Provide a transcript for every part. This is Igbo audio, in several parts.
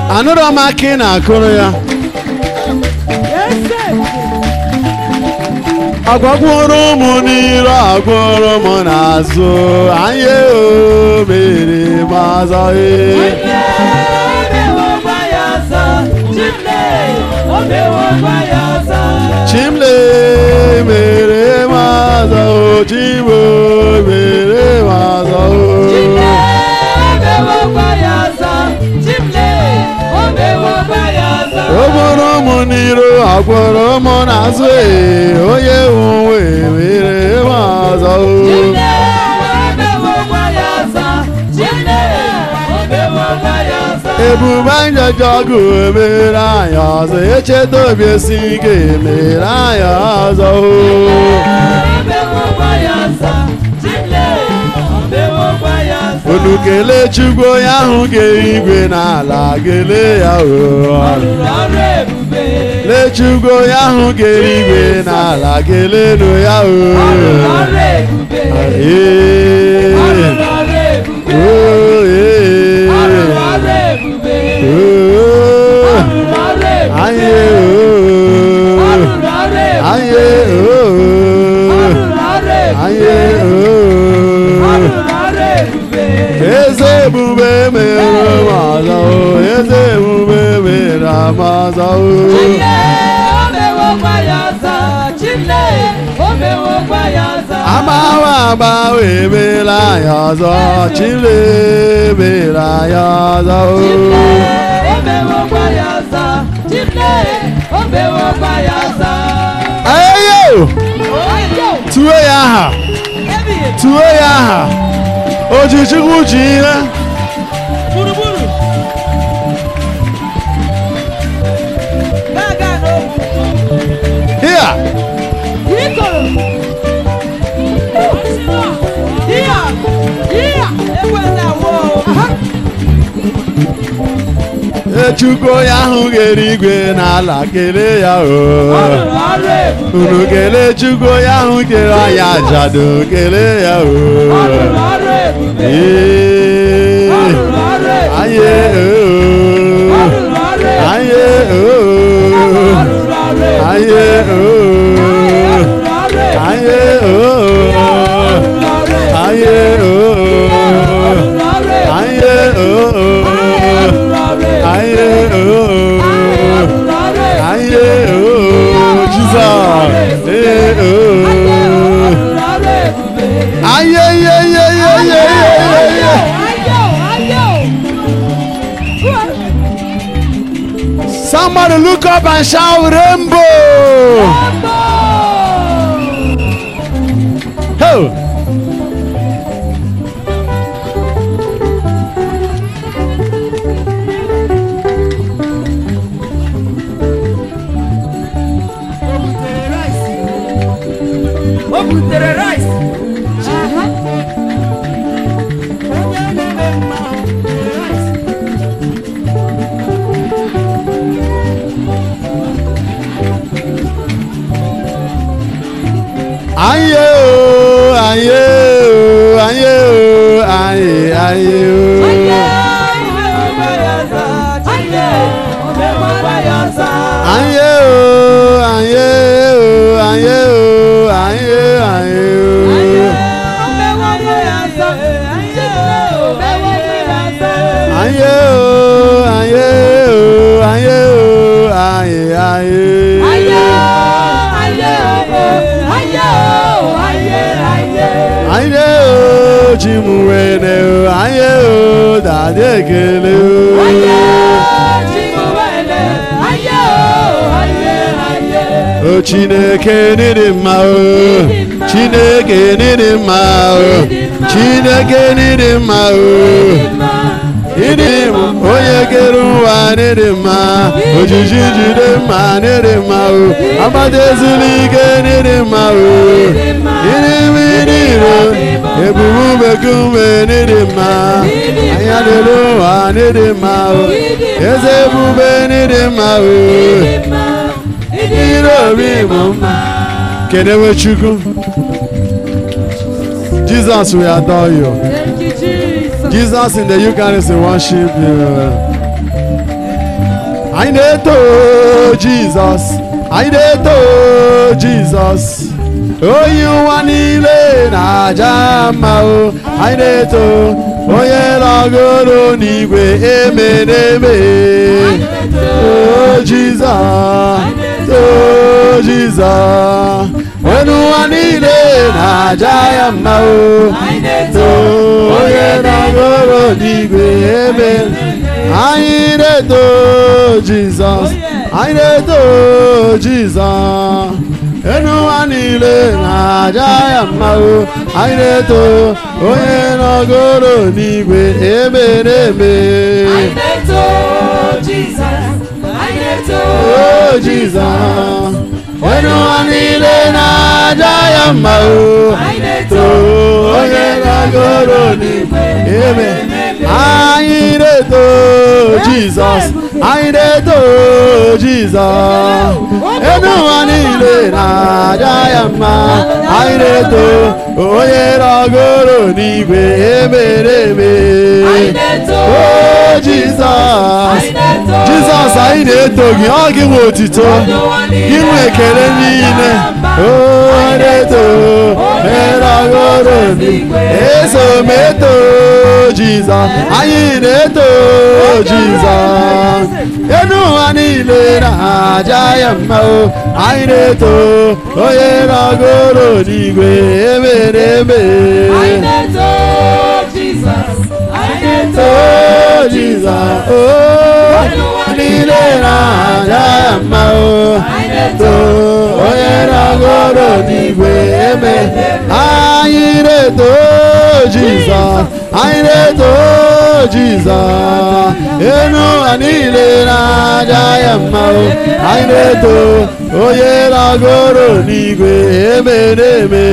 anụrụ m aka ị na-akụrụ ya agwagworo m n'iru agwụrụ m n'azụ anyị o mere m azọghị chimle mere m azọ chimo mere m azọ o bụrụ m n'iru agwụrụ m n'azụ ee onye uwe mere m azọ ebube njọjọgụ emere anyị ọzọ echeta obi esi ike emere anyị ọzọ unu kelee chukwu onye ahụ ga-eri igwe n'ala kelee ya o lee chukwu onye ahụ ga-eri igwe n'ala kelenu ya o Ee. Oh, ee. Oh. Anyị o. Anyị o. Anyị o. Eze ebube mere m ọzọ o. Eze ebube mere m ọzọ o. Agbawa agbawa emela anyị ọzọ Chile mere anyị ọzọ o. Ayo! Tuo ya aha! Tuo ya aha! Ojichukwu ji ihe! Gburugburu. Na-aga n'okwu. Here! Ikoro. Iya. Iya. Ekwela wo. Echukwu onye ahụ ga-eri igwe n'ala kelee ya Ọ o. rụrụ ọrụ ebube. Unu kelee Chukwu onye ahụ kere anyị ajadu kelee ya Ọ rụrụ o. ọrụ ebube. Ee! Ọ rụrụ ọrụ ebube. Anyị Ọ o. rụrụ ọrụ ebube. Anyị o. Ọ rụrụ ọrụ ebube. Anyị o. Ọ rụrụ ọrụ ebube. Anyị o. Ọ rụrụ ọrụ ebube. Anyị o. Ọ rụrụ ọrụ ebube. Anyị o. Ọ rụrụ ọrụ ebube. Anyị o. Ọ rụrụ ọrụ ebube. Anyị o. Jizọs. Ee o. Anyị ye ye ye ye ye ye ye. Somebody look up and shout rainbow. Ho. O butere rice. Onye na-eme mma o butere rice. Anyị o. Anyị o. Anyị o. Anyị anyị o. Anyị o. Anyị o. Anyị o. Anyị anyị o. Anyị o. Anyị o. Anyị o. Anyị anyị o. Anyị o. Chi m wene o. Anyị o. Dade ekele o. O Chineke n'ịdị mma o. Chineke n'ịdị mma o. Chineke n'ịdị mma o. Ịdị mma onye kere ụwa n'ịdị mma. Ojiji jide mma n'ịdị mma o. Agbata ezulu ike n'ịdị mma o. Ịdị mma ịdị iro. Ebubu bekume n'ịdị mma. Anya dịrị ụwa n'ịdị mma o. Eze ebube n'ịdị mma o. Ịdị obi bụ mma. Kenewe Chukwu. Jesus, we adore you. Thank you, Jesus. Jesus in the Eucharist, we worship you. anyị na-eto jizọs anyị na-eto jizọs onye ụwa niile na-aja mma o anyị na-eto onye nọgoro n'igwe eme n'eme o jizọs o jizọs onye ụwa niile na-aja ya mma o to onye nọgoro n'igwe eme anyị na-eto jizọs anyị na-eto jizọs enu ụwa niile na-aja ya mma o anyị na-eto onye nọgoro n'igwe eme n'eme o jizọs enu ụwa niile na-aja ya mma o to onye nọgoro n'igwe eme anyị na-eto jizọs anyị na-eto jizọs enu ụwa niile na-aja ya mma anyị na-eto onye nọgoro n'igwe emere eme o jizọs jizọs anyị na-eto gị ọ gị nwe otito gị nwe ekele niile o na-eto onye nọgoro n'igwe eso m eto jizọs anyị na-eto jizọs enu ụwa niile na-aja ya mma o anyị na-eto onye nọgoro n'igwe emere eme o jizọs o niile na-aja ya mma o to onye nọgoro n'igwe eme anyị na-eto jizọs anyị na-eto jizọs enu ụwa niile na-aja ya mma o anyị na-eto onye nọgoro n'igwe eme na-eme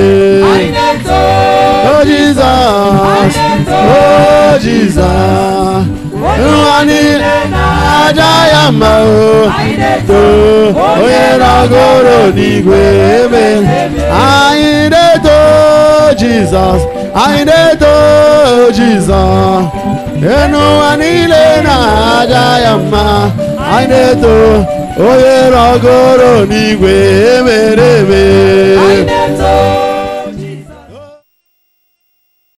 o jizọs o jizọs enu ụwa niile na-aja ya mma o to onye nọgoro n'igwe eme anyị na-eto jizọs anyị na-eto jizọs enu ụwa niile na-aja ya mma anyị na-eto onye nọgoro n'igwe emere eme